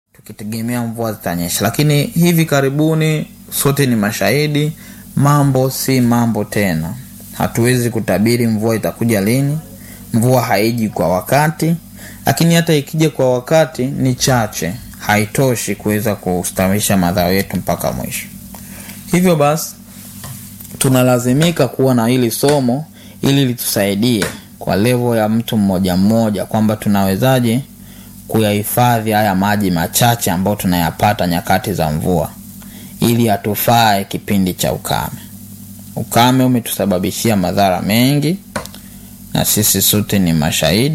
tukitegemea mvua zitanyesha, lakini hivi karibuni sote ni mashahidi, mambo si mambo tena. Hatuwezi kutabiri mvua itakuja lini. Mvua haiji kwa wakati, lakini hata ikija kwa wakati ni chache, haitoshi kuweza kustawisha mazao yetu mpaka mwisho. Hivyo basi tunalazimika kuwa na hili somo ili litusaidie kwa levo ya mtu mmoja mmoja, kwamba tunawezaje kuyahifadhi haya maji machache ambayo tunayapata nyakati za mvua ili atufae kipindi cha ukame. Ukame umetusababishia madhara mengi na sisi sote ni mashahidi.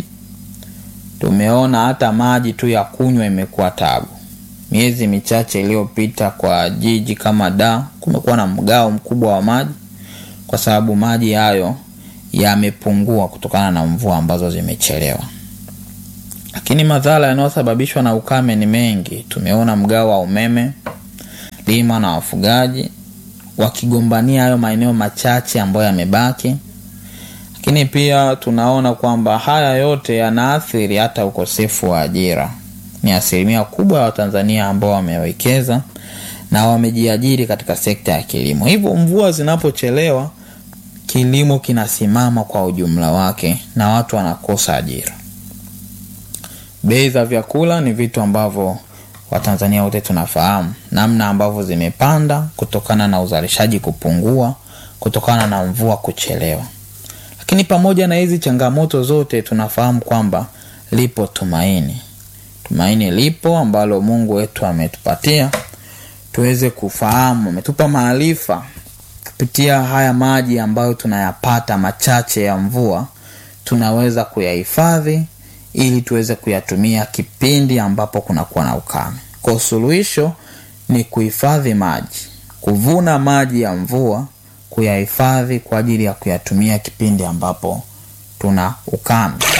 Tumeona hata maji tu ya kunywa imekuwa tabu. Miezi michache iliyopita kwa jiji kama Dar kumekuwa na mgao mkubwa wa maji kwa sababu maji hayo yamepungua kutokana na mvua ambazo zimechelewa. Lakini madhara yanayosababishwa na ukame ni mengi. Tumeona mgao wa umeme, lima na wafugaji wakigombania hayo maeneo machache ambayo yamebaki. Lakini pia tunaona kwamba haya yote yanaathiri hata ukosefu wa ajira. Ni asilimia kubwa ya Watanzania ambao wamewekeza na wamejiajiri katika sekta ya kilimo. Hivyo mvua zinapochelewa, kilimo kinasimama kwa ujumla wake na watu wanakosa ajira. Bei za vyakula ni vitu ambavyo Watanzania wote tunafahamu namna ambavyo zimepanda kutokana na uzalishaji kupungua, kutokana na mvua kuchelewa. Lakini pamoja na hizi changamoto zote, tunafahamu kwamba lipo tumaini. Tumaini lipo ambalo Mungu wetu ametupatia tuweze kufahamu, ametupa maarifa kupitia haya maji ambayo tunayapata machache ya mvua, tunaweza kuyahifadhi ili tuweze kuyatumia kipindi ambapo kunakuwa na ukame. Kwa suluhisho ni kuhifadhi maji, kuvuna maji ya mvua, kuyahifadhi kwa ajili ya kuyatumia kipindi ambapo tuna ukame.